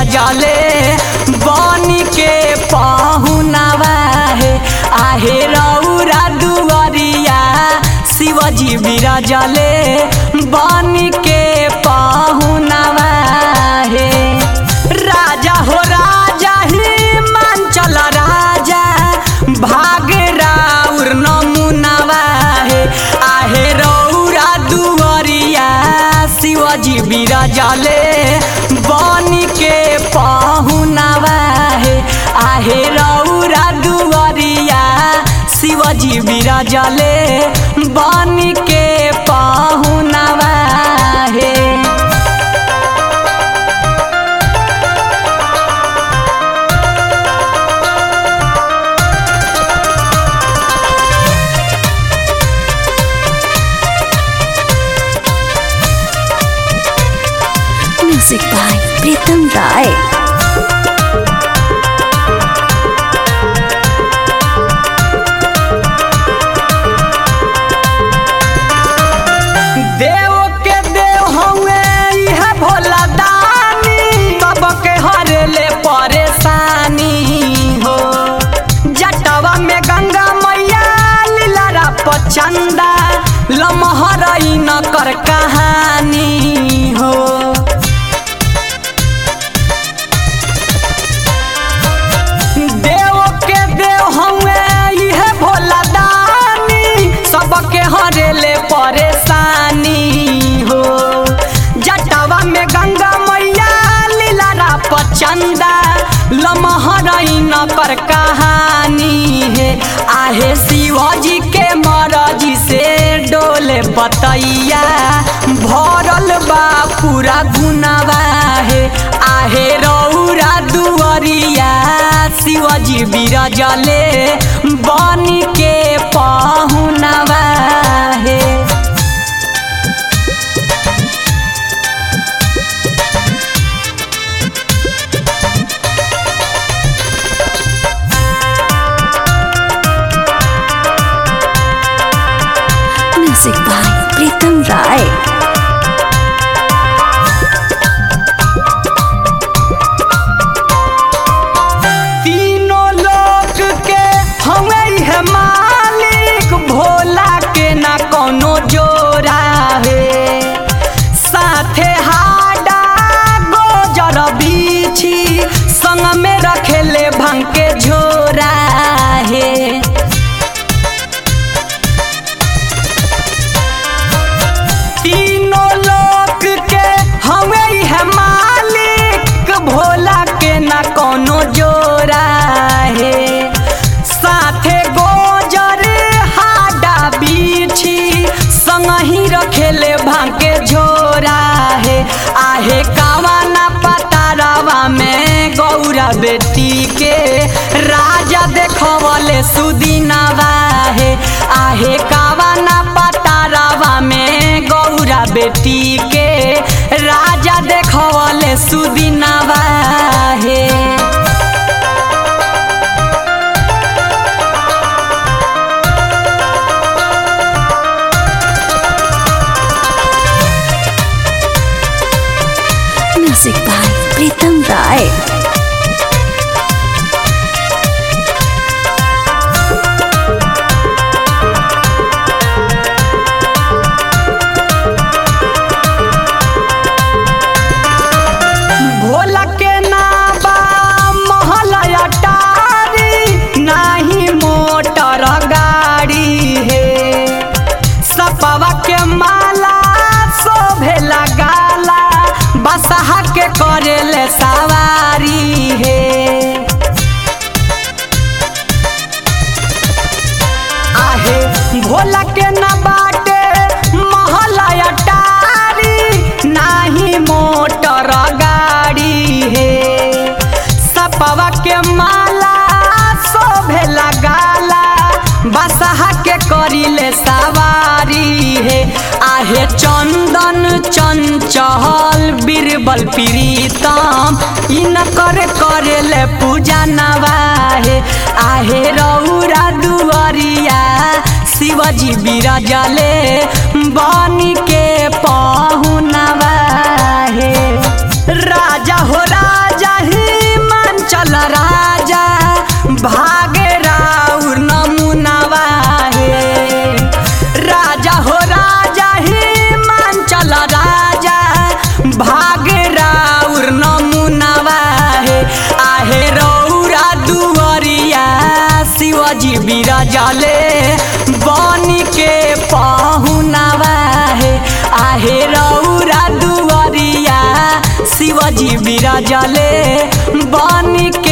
बिराजले बनी के पहुनावा हे आहे रौरा दुआरिया शिवजी बिराजले बनी के पहुनावा हे राजा हो राजा ही मांचल राजा भाग राउर नमुनावा हे आहे रौरा दुआरिया शिवजी बिराजले बनी के पहुनावा हे आहे रौरा दुआरिया शिवजी बिराजले बनी के पहुनावा हे Music by Pritam Rai. देव के देव हवे इह भोला दानी सबके हरेले परेशानी हो जटवा में गंगा मैया लीलारा पचंदा लमहरई न कर कहानी हो देव के देव हवे इह भोला दानी सबके हरेले परेशानी हो जटवा में गंगा मैया लीलारा पचंदा लमहरई न पर कहानी है आहे शिवजी के मरजी से डोले बतैया भरल बा पूरा गुनावा है आहे रौरा दुआरिया शिवजी बिराजले बनी के पहुनावा हे Music by Pritam Rai. तीनों लोक के हमें है मालिक भोला के ना कोनो जोरा है साथे हाडा गोजर बीछी संग में रखेले भंग के झोरा है तीनों लोक के हमें है मालिक भोला के ना कोनो जोरा है साथे गोजर हाडा बीछी संग ही रखेले भांगे झोरा है आहे कावा ना पतारावा में गौरा बेटी के राजा देखवले सुदिनवा है आहे कावा ना पतारावा में गौरा बेटी के राजा देखवले सुदिनवा है Music by Pritam Rai. Bhola के नाबा महल अटारी नाही मोटर गाड़ी है सपवा के माला शोभेला गाला बसहा के करेले सवारी है आहे भोला के न बाटे महला अटारी नाही मोटर गाड़ी है सपवा के माला शोभेला गाला बसहा के करिले सवारी है आहे चंदन चंचल बीरबल प्रीतम इनकर करेले पूजा नवाहे आहे रौरा दुआरिया शिवजी बिराजले बनी के पहुनवा हे राजा हो राजा बिराजले बनी के पहुनावा हे आहे रौरा दुआरिया शिवजी बिराजले बनी